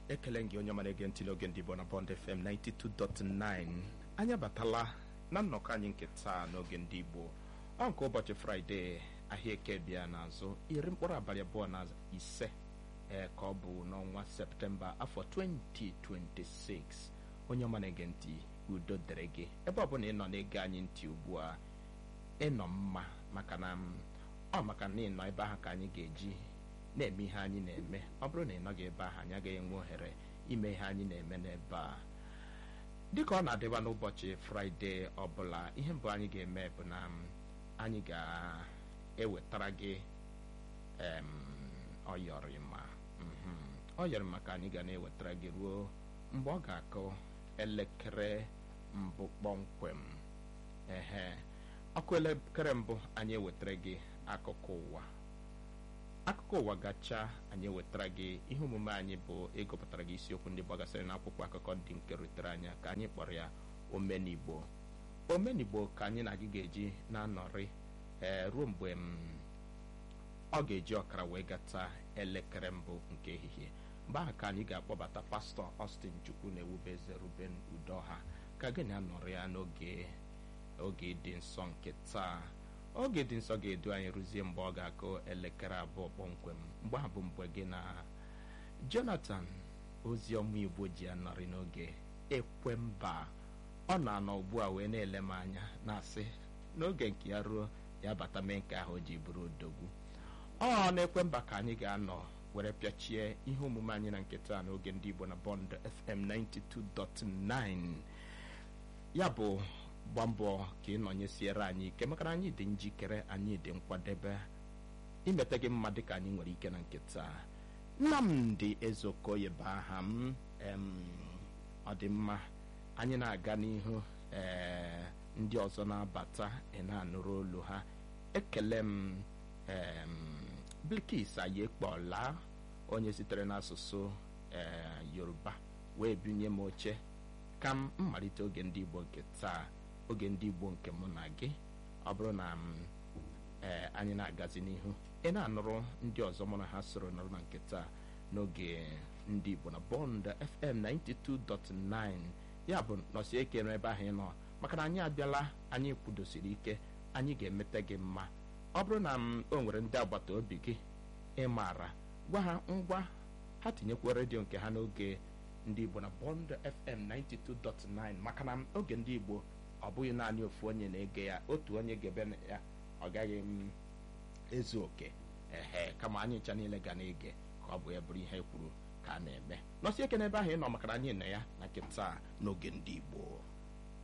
ekele gị onye mara ege ntị n'oge ndị Igbo na Bond FM 92.9 anyị abatala na nnọkọ anyị nke taa n'oge ndị Igbo ọ nke ụbọchị fraịde ahịa eke bịa n'azụ iri mkpụrụ abalị abụọ na ise ee ka ọ bụ n'ọnwa septemba afọ 2026 onye ọma na-ege ntị udo dere gị ebe ọ bụla ị nọ na-ege anyị ntị ugbu a ịnọ mma maka na ọ maka na ịnọ ebe ahụ ka anyị ga-eji na-eme ihe anyị na-eme ọ bụrụ na ị nọghị ebe ahụ anyị agaghị enwe ohere ime ihe anyị na-eme n'ebe a dịka ọ na-adịba n'ụbọchị fraịde ọbụla ihe mbụ anyị ga-eme bụ na anyị ga-ewetara gị em ọyọrịma ọyọrịma ka anyị ga na-ewetara gị ruo mgbe ọ ga-akụ elekere mbụ kpọmkwem ehe ọkụ elekere mbụ anyị ewetara gị akụkọ ụwa akụkọ ụwa gacha anyị ewetara gị ihe omume anyị bụ ịgụpụtara gị isiokwu ndị gbagasịrị n'akwụkwọ akụkọ ndị nke rutere anya ka anyị kpọrọ ya omenigbo omenigbo ka anyị na gị ga-eji na-anọrị ee ruo mgbe ọ ga-eji ọkara wee gata elekere mbụ nke ehihie mgbe ahụ ka anyị ga-akpọbata pastọ Austin Chukwu na ewubeze Ruben Udoha ka gị na-anọrị ya n'oge oge dị nsọ nke taa oge dị nsọ ga-edu anyị rụzie mgbe ọ ga-akụ elekere abụọ kpọmkwem mgbe ahụ bụ mgbe gị na Jonathan ozi ọma Igbo ji anọrị n'oge ekwemba ọ na-anọ ugbu a wee na-ele m anya na-asị n'oge nke ya ruo ya bata mee nke ahụ o ji bụrụ odogwu ọ na-ekwemba ka anyị ga-anọ were pịachie ihe omume anyị na nke taa n'oge ndị Igbo na Bond FM 92.9 ya bụ gba mbọ ka ị nọnyesiere anyị ike maka na anyị dị njikere anyị dị nkwadebe imeta gị mma dịka anyị nwere ike na nkịta Nnamdị Ezeokoye bụ aha m ọ dị mma anyị na-aga n'ihu ee ndị ọzọ na-abata ị na-anụrụ olu ha ekele m Bilkis Ayekpola onye sitere n'asụsụ ee Yoruba wee binye m oche ka m mmalite oge ndị Igbo nke taa oge ndị Igbo nke mụ na gị ọ bụrụ na ee anyị na-agazi n'ihu ị na-anụrụ ndị ọzọ mụ na ha soro nọrọ na nke taa n'oge ndị Igbo na Bond FM 92.9 ya bụ nọsie ike n'ebe ahụ ị nọ maka na anyị abịala anyị kwudosiri ike anyị ga-emete gị mma ọ bụrụ na o nwere ndị agbata obi gị ị maara gwa ha ngwa ha tinyekwa redio nke ha n'oge ndị Igbo na Bond FM 92.9 maka na oge ndị Igbo ọ bụghị naanị ofu onye na-ege ya otu onye ga-ebe ya ọ gaghị m ezu oke ehe kama anyị ncha niile ga na-ege ka ọ bụ ya bụrụ ihe kwuru ka a na-eme nọsie eke n'ebe ahụ ị nọ maka na anyị nọ ya na nkịta n'oge ndị Igbo